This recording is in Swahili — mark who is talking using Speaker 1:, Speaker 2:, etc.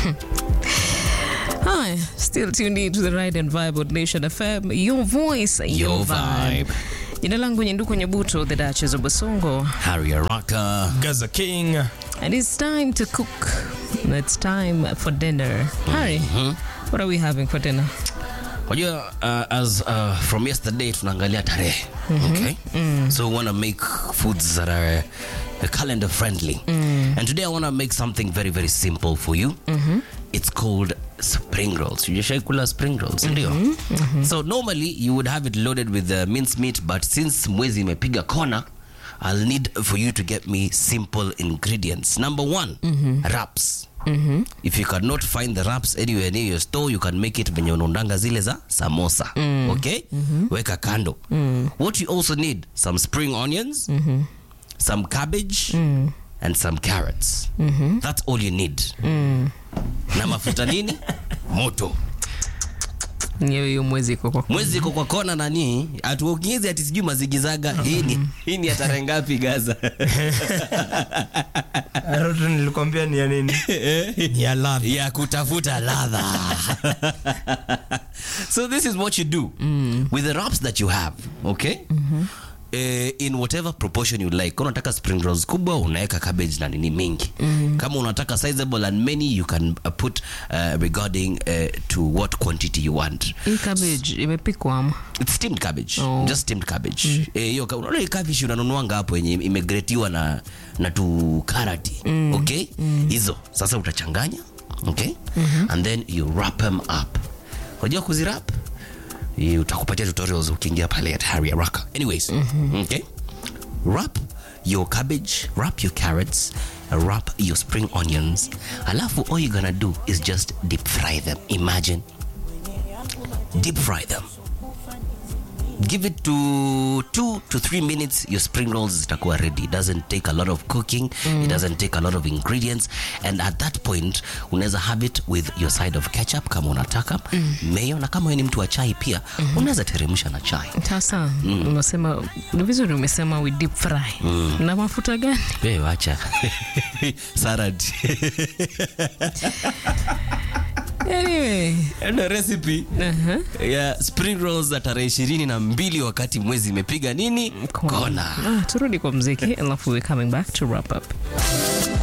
Speaker 1: Hi, still tuned in to the Ride and Vibe on Nation FM. Your voice, your,
Speaker 2: Your
Speaker 1: vibe.
Speaker 2: vibe.
Speaker 1: Jina langu Nyenduko Nyebuto, the Duchess of Basongo,
Speaker 2: Harry Araka.
Speaker 3: Gaza King.
Speaker 1: and it's time to cook. It's time for dinner. Harry, what are we having for dinner?
Speaker 2: Wajua, uh, as uh, from yesterday tunaangalia tarehe okay so we want to make foods that are uh, calendar friendly and today i want to make something very very simple for you it's called spring rolls ujashai kula spring rolls ndio so normally you would have it loaded with uh, minced meat but since mwezi imepiga kona i'll need for you to get me simple ingredients number one wraps if you cannot find the wraps anywhere near your store you can make it venye unaundanga zile za samosa okay weka kando what you also need some spring onions some cabbage and some carrots that's all you need na mafuta nini moto
Speaker 1: Nyewe hiyo mwezi iko kwa
Speaker 2: mwezi iko kwa kona nani atuokiezi ati sijui mazigizaga hii ni hii ni ya tarehe ngapi gaza
Speaker 3: Aroto nilikwambia ni ya nini? Ni ya ladha.
Speaker 2: ya kutafuta ladha so this is what you do with the wraps that you have okay Eh, in whatever proportion you like kama unataka spring rolls kubwa unaweka cabbage na nini mingi kama unataka sizable and many you can uh, put uh, regarding uh, to what quantity you want
Speaker 1: hii cabbage imepikwa ama?
Speaker 2: It's steamed cabbage
Speaker 1: Oh.
Speaker 2: just steamed cabbage Eh, hiyo ka- unaona hii cabbage unanunuanga hapo yenye imegretiwa na na tu karati okay hizo sasa utachanganya okay and then you wrap them up unajua kuzirap Eh, utakupatia tutorials ukiingia pale at Harry Araka anyways okay wrap your cabbage wrap your carrots wrap your spring onions alafu all you're gonna do is just deep fry them imagine deep fry them give it to two to three minutes your spring rolls zitakuwa ready it doesn't take a lot of cooking it doesn't take a lot of ingredients and at that point unaweza have it with your side of ketchup kama unataka mayo na kama wewe ni mtu wa chai pia unaweza teremsha na chai
Speaker 1: Sasa unasema ni vizuri umesema we deep fry na mafuta gani?
Speaker 2: wewe wacha salad
Speaker 1: Anyway,
Speaker 2: ndio recipe
Speaker 1: uh-huh.
Speaker 2: ya spring rolls za tarehe ishirini na mbili wakati mwezi imepiga nini kona
Speaker 1: Ah, turudi kwa mziki alafu we coming back to wrap up.